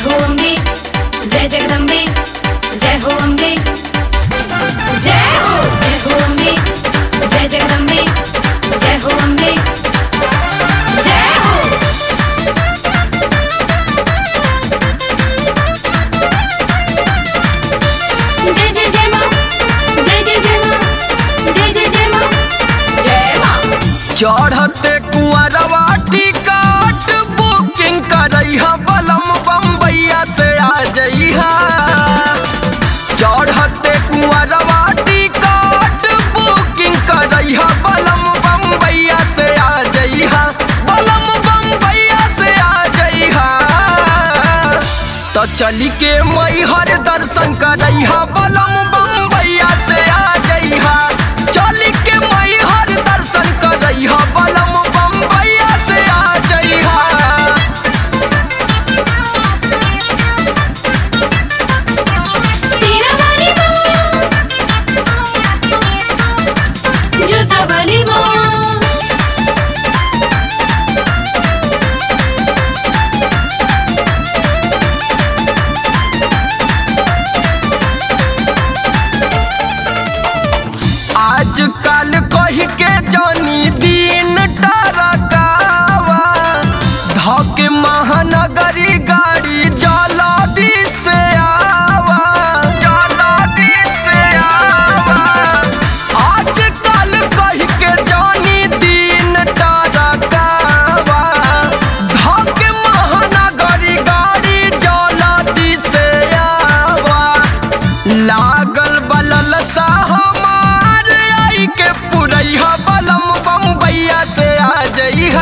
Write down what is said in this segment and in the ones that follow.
हो अम्बे जय जगदम्बे जय हो अम्बे जय हो जय हो अम्बे जय जगदम्बे जय हो अम्बे जय हो जय जय जय माँ जय जय जय माँ जय जय जय माँ जय माँ चढ़ते कुआरवा टिकट बुकिंग करैहा बलम बम्बैया से आ जइहा चढ़ते कुआरवा टिकट बुकिंग करैहा बलम बम्बैया से आ जइहा बलम बम्बैया से आ जइहा तो चली के मैहर दर्शन करैहा बलम बम्बैया से आ जइहा चली के मैहर दर्शन करैहा बलम बम्बैया से आ जइहा सेना वाली माँ जूता वाली माँ आज कल कही के जानी दिन टरकावा धके महानगरी गाड़ी जलदी से आवा जलदी से आवा आज कल कही के जानी दिन टरकावा धके महानगरी गाड़ी जलदी से आवा लागल बलल सा हमार आई के पुरैहा बलम बम्बैया से आ जइहा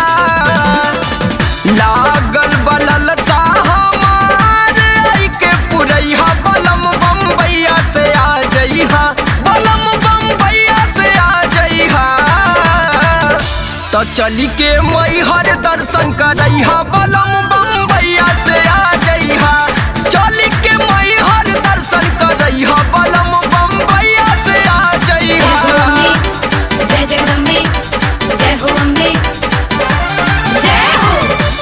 लागल बलल सा हमार आई के पुरैहा बलम बम्बैया से आ जइहा बलम बम्बैया से आ जइहा तो चली के मैहर दर्शन करैहा बलम बम्बैया से आ जइहा चली के मैहर दर्शन करैहा बलम बम्बैया से आ जय हो जइहा अम्बे जय जगदम्बे जय हो अम्बे जय हो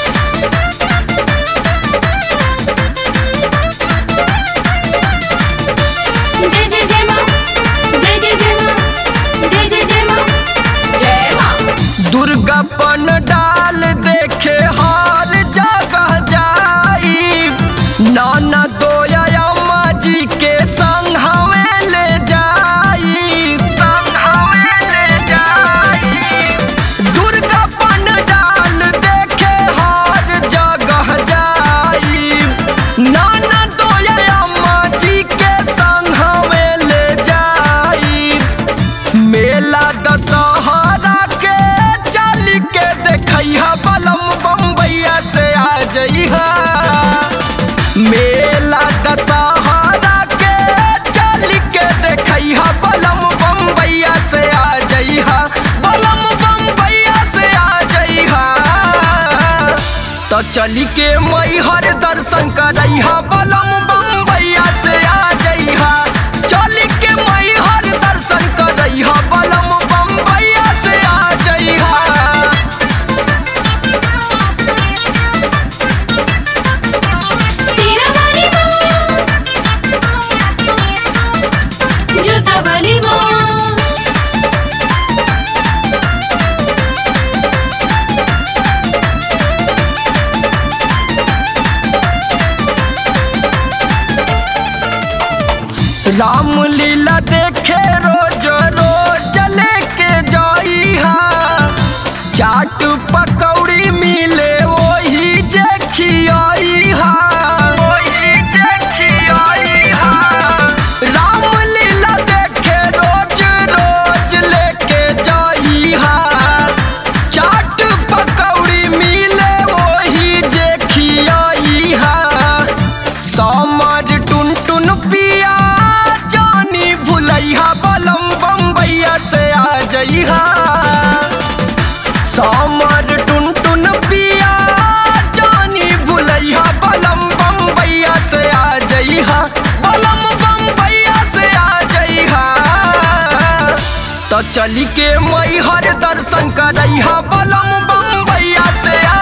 जय जय जय माँ जय जय जय माँ जय जय जय माँ जय माँ दुर्गा पन डाल देखे हर जगह जाई नाना दोया अम्मा जी के संग हमें ले जाई संग हमें ले जाई दुर्गा पन डाल देखे हर जगह जाई नाना दोया अम्मा जी के संग हमें ले जाई मेला दशहरा के चल के देखैहा बलम बम्बैया से आ जइहा मेला दशहरा के चल के देखैहा बलम बम्बैया से आ जइहा बलम बम्बैया से आ जइहा तो चली के मैहर दर्शन करैहा बलम बम्बैया से आ जइहा चली के मैहर दर्शन करैहा बलम बम्बैया से आ जइहा सेना वाली माँ जूता वाली माँ राम लीला देखे रोज रोज लेके जाइहा चाट पकौड़ी मिले वही जे खियाइहा वही जे खियाइहा राम लीला देखे रोज रोज लेके जाइहा चाट पकौड़ी मिले वही जे खियाइहा समर टुन टुन पिया जानी भुलैहा बलम बम्बैया से आ जइहा समर टुन टुन पिया जानी भुलैहा बलम बम्बैया से आ जइहा बलम बम्बैया से आ जइहा तो चली के मैहर दर्शन करैहा बलम बम्बैया से आ